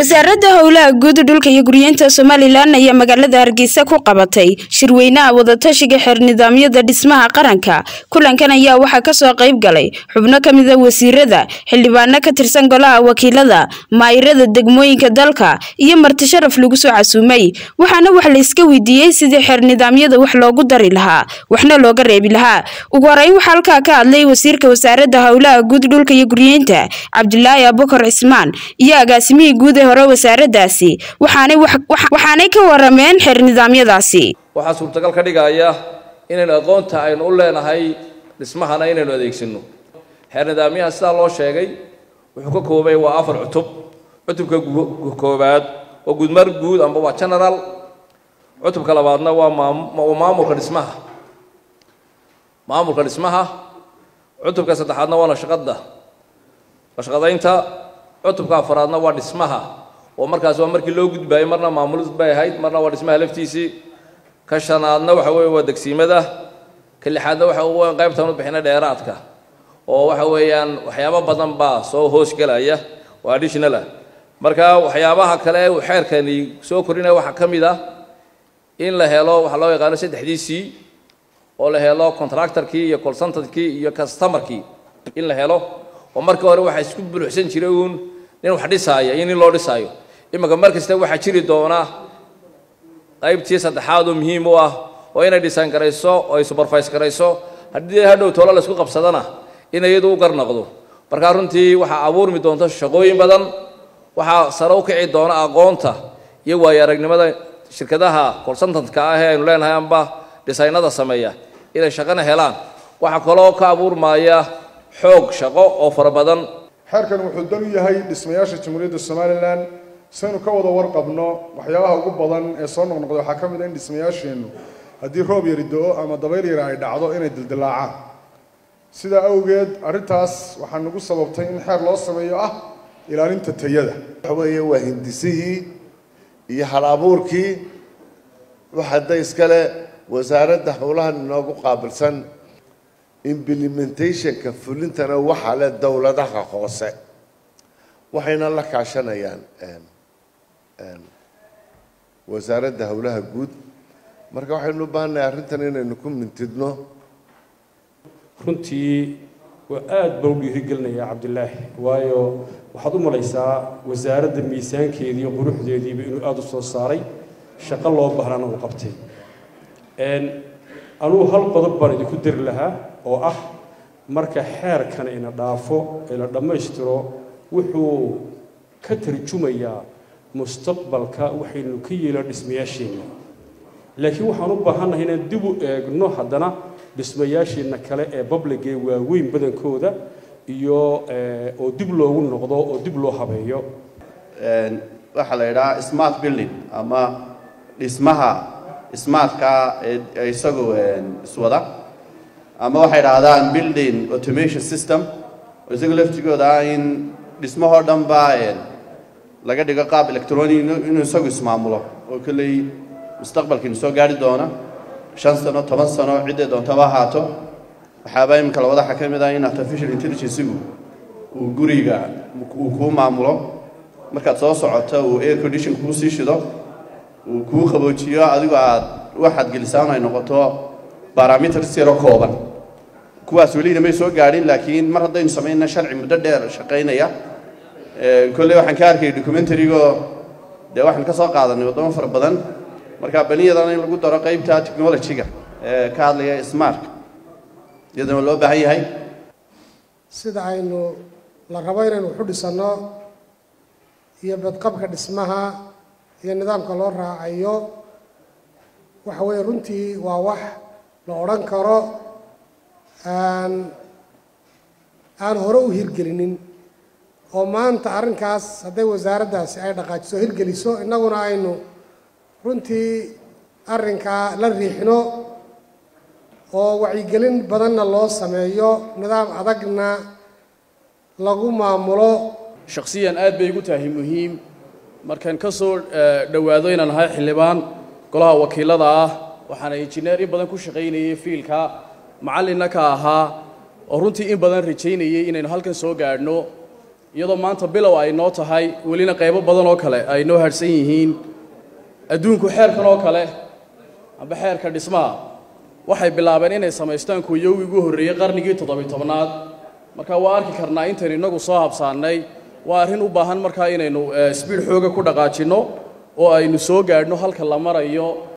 wasaaradda howlaha guud dhulka iyo guryeenta somalilan ayaa magaalada hargeysa ku qabatay shirweynaha wadatashiga xeer nidaamyada dhismaha qaranka kulankan ayaa waxaa kasoo qayb galay xubno ka mida wasiirada xildhibaano ka tirsan golaha wakiilada maayirada degmooyinka dalka iyo marti sharaf lagu soo casuumay waxaana wax la iska weydiiyey sidii xeer nidaamyada wax loogu dari lahaa waxna looga reebi lahaa ugu horeyn waxaa halkaa ka hadlay wasiirka wasaaradda howlaha guud dhulka iyo guryeenta cabdilaahi abukar cismaan iyo agaasimihii guud ee hore wasaaraddaasi waxaanay ka warameen xeer nidaamyadaasi waxaa suurtagal ka dhigaya inaynu aqoonta aynu u leenahay dhismahana inaynu adeegsano xeer nidaamyaha sidaa loo sheegay wuxuu ka koobay waa afar cutub cutubka koobaad waa gudmar guud amba waa general cutubka labaadna waa maamulka dhismaha maamulka dhismaha cutubka saddexaadna waa nashaqada nashaqadaynta cutubka afaraadna waa dhismaha oo markaas waa markii loo gudbaayay marna maamulid bay ahayd marna waa dhismaha laftiisii ka shanaadna waxa weeye waa degsiimada ka lixaadna waxa weyan qaybtaan u bixina dheeraadka oo waxa weeyaan waxyaabo badan baa soo hoosgelaya oo additional ah marka waxyaabaha kale uu xeerkani soo korinaya waxaa ka mid ah in la helo waxaa loo yaqaano saddexdiisii oo la helo contractorkii iyo consultantkii iyo customerkii in la helo oo markii hore waxaa isku buluxsan jiray uun nin wax dhisaaya iyo nin loo dhisaayo iminka mar kasta waxaa jiri doona qaybtii saddexaad oo muhiim u ah oo inay dhisaan garayso oo ay supervise garayso haddii hadhow toolo la isku qabsadana in iyadu u garnaqdo markaa runtii waxaa abuurmi doonta shaqooyin badan waxaa sare u kici doona aqoonta iyo waayo aragnimada shirkadaha consultantka ah ee aynu leenahay amba dhisaynada sameeya inay shaqana helaan waxaa kaloo ka abuurmaya xoog shaqo oo fara badan xeerkan wuxuu dan u yahay dhismayaasha jamhuuriyadda somalilan saynu ka wada warqabno waxyaabaha ugu badan ee soo noqnoqda waxaa ka mid a in dhismayaasheennu haddii roob yari do-o ama dabayl yari ay dhacdo inay dildilaacaan sidaa awgeed arrintaas waxaa nagu sababtay in xeer loo sameeyo ah ilaalinta tayada waxa weeye waa hindisihii iyo hal abuurkii waxada iskale wasaaradda howlahan inoogu qaabilsan implementationka fulintana waxaa leh dowladaha hoose waxayna la kaashanayaan wasaaradda howlaha guud marka waxaynu u baahannahay arrintan inaynu ku mintidno runtii waa aada baa u dhiirigelinayaa cabdilaahi waayo waxaad u malaysaa wasaaradda miisaankeedii iyo quruxdeediiba inuu aada u soo saaray shaqo loo bahnana uu qabtay anugu hal qodob baan idinku dari lahaa oo ah marka xeerkan ina dhaafo ee la dhammaystiro wuxuu ka tarjumayaa mustaqbalka waxaynu ka yeelo dhismayaasheenna laakiin waxaan u baahannahay inaan dib u eegno haddana dhismayaasheenna kale ee babligee waaweyn badankooda iyo oo dib loogu noqdo oo dib loo habeeyo waxaa la yidhahaa smart building ama dhismaha smartka ee isagu iswada ama waxay dhahdaan building automation system oo isaga laftigooda ah in dhismahoo dhan baa laga dhigo qaab electronic inuu isagu ismaamulo oo kolley mustaqbalkiinu soo gaari doona shan sano toban sano ciddee doontaba ahaato waxaaba iminka labada waxaa ka mid ah in artificial intelligencegu uu guriga uu kuu maamulo markaad soo socoto uu air condition kuu sii shido uu kuu qaboojiyo adigoo aad waxaad gelisaan ay noqoto barometers yaro kooban kuwaas welina may soo gaadhin laakiin mar haddaynu samayna sharci muddo dheer shaqaynaya kolley waxaan ka arkayay documentarigo dee waxaan ka soo qaadanay waddamo fara badan marka baniyadana in lagu daro qaybta technology-ga ee ka hadlaya smart iyadana loo baahan yahay sida aynu la rabo inaynu waxu dhisanno iyo badqabka dhismaha iyo nidaamka loo raacayo waxa weeye runtii waa wax la odhan karo aan aan hore u hirgelinin oo maanta arrinkaas hadday wasaaraddaasi ay dhaqaajiso hirgeliso innaguna aynu runtii arrinkaa la riixno oo wacyigelin badanna loo sameeyo nidaam adagna lagu maamulo shakhsiyan aad bay igu tahay muhiim markaan ka soo dhowaado inaan ahay xildhibaan golaha wakiilada ah waxaana injineer in badan ku shaqaynayay fiilka macallinna ka ahaa oo runtii in badan rajaynayay inaynu halkan soo gaadhno iyadoo maanta bilow ay noo tahay welina qaybo badan oo kale ay noo hadhsan yihiin adduunku xeerkan oo kale amba xeerka dhismaha waxay bilaabeen inay samaystaan kuwiyowgii ugu horreeyey qarnigii toddobiy tobnaad marka waa arki karnaa intaynu innagu soo habsaannay waa arrin u baahan markaa inaynu sbiid xooga ku dhaqaajinno oo aynu soo gaadhno halka la marayo